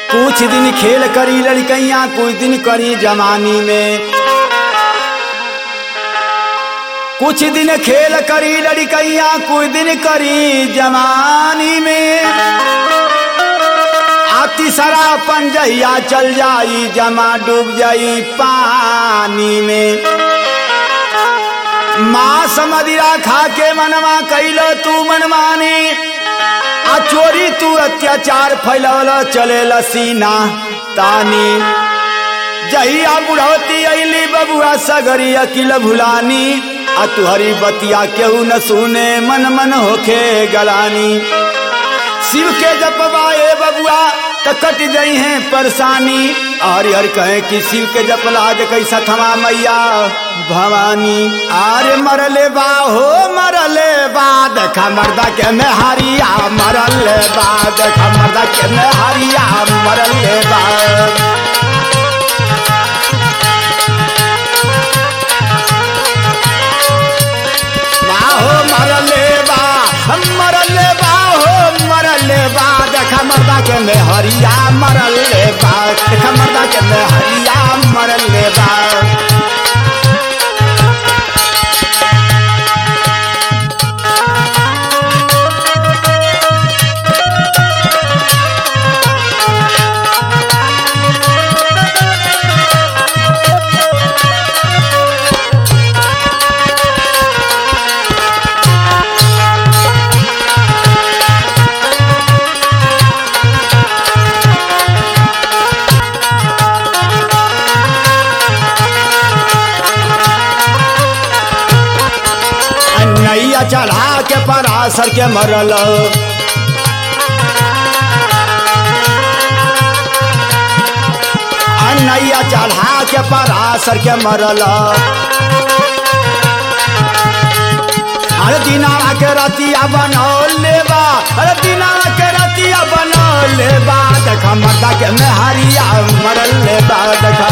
कुछ दिन खेल करी लड़कैया कुछ दिन करी जवानी में कुछ दिन खेल करी लड़कैया कुछ दिन करी जवानी में आती सरा पंजैया चल जाई जमा डूब जाई पानी में माँ समदिरा खा के मनवा कैलो तू मनमानी आ चोरी तू अत्याचार फैलौल चले सीना तानी जहिया बुढ़ौती अली बबुआ सगरी अकिल भुलानी आ तुहरी बतिया केहू न सुने मन मन होखे गलानी शिव के जपवा ए बबुआ त कट गई है परेशानी हरि हर कहे कि शिव के जपला जे कैसा थमा मैया भवानी आरे मरले बा हो मरले बा देखा मर्दा के में हरिया मरले बा देखा मर्दा के में हरिया मरले बा हो मरले बा मरले बा हो मरले बा देखा मर्दा के में हरिया मरले बा देखा मर्दा के में हरिया मरले बा नैया चढ़ा के परासर के मरल नैया चढ़ा के परासर के मरल अरे दिनावा के रतिया बनौले बा अरे दिनावा के रतिया बनौले बा देखा मर्दा के मेहरिया मरल बा देखा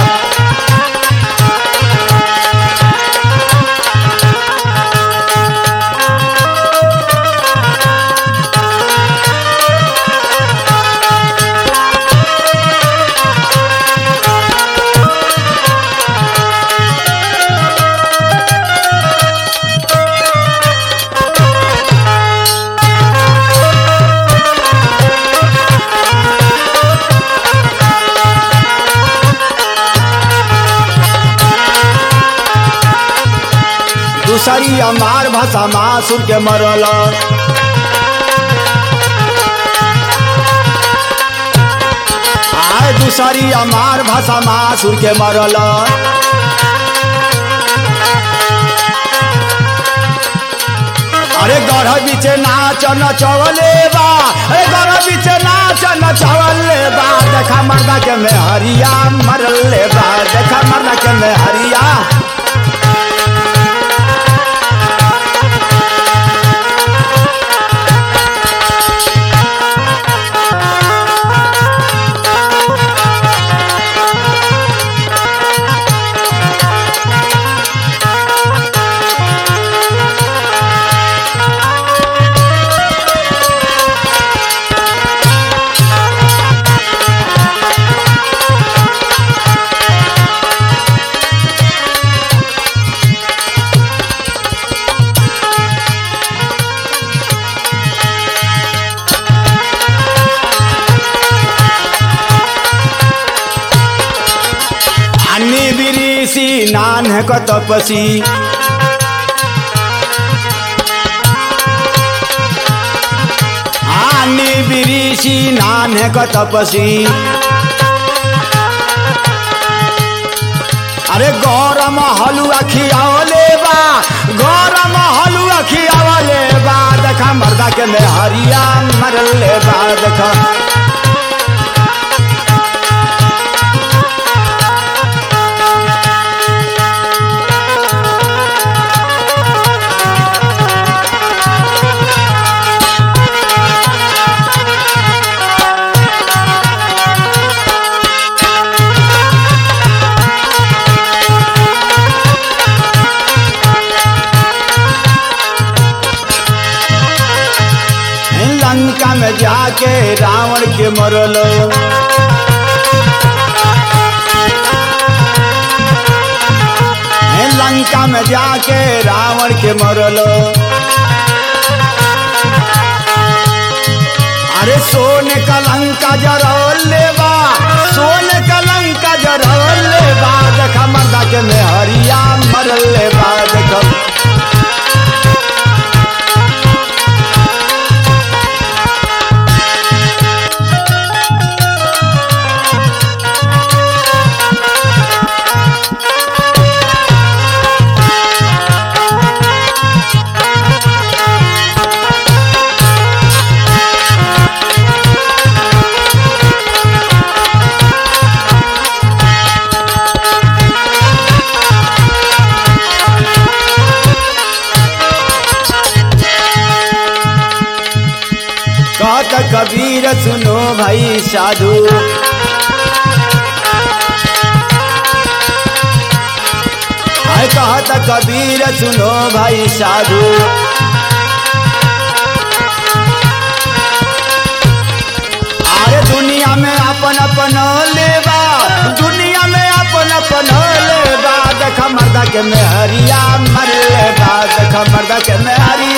दूसरी अमार भाषा मासुर के मरल आय दूसरी अमार भाषा मासुर के मरल अरे गढ़ बीचे नाच नचवले बा अरे गढ़ बीचे नाच नचवले बा देखा मर्दा के में हरिया मरले बा देखा मर्दा के में हरिया अन्नी बिरीसी नान है को तपसी अन्नी बिरीसी नान है को तपसी अरे गौरम हलुआ खियावले बा गौरम हलुआ खियावले बा देखा मर्दा के में हरिया मरले बा देखा लंका में जाके रावण के मरलो जाके रावण के मरलो अरे सोने का लंका जरौले बा सोने का लंका जरौले बा देखा मर्दा के मेहरिया मरले बा देखा कहत कबीर सुनो भाई साधु आय कहत कबीर सुनो भाई साधु अरे दुनिया में अपन अपन लेबा दुनिया में अपन अपन लेबा देख मर्दा के मेहरिया मर लेबा देख मर्दा के मेहरिया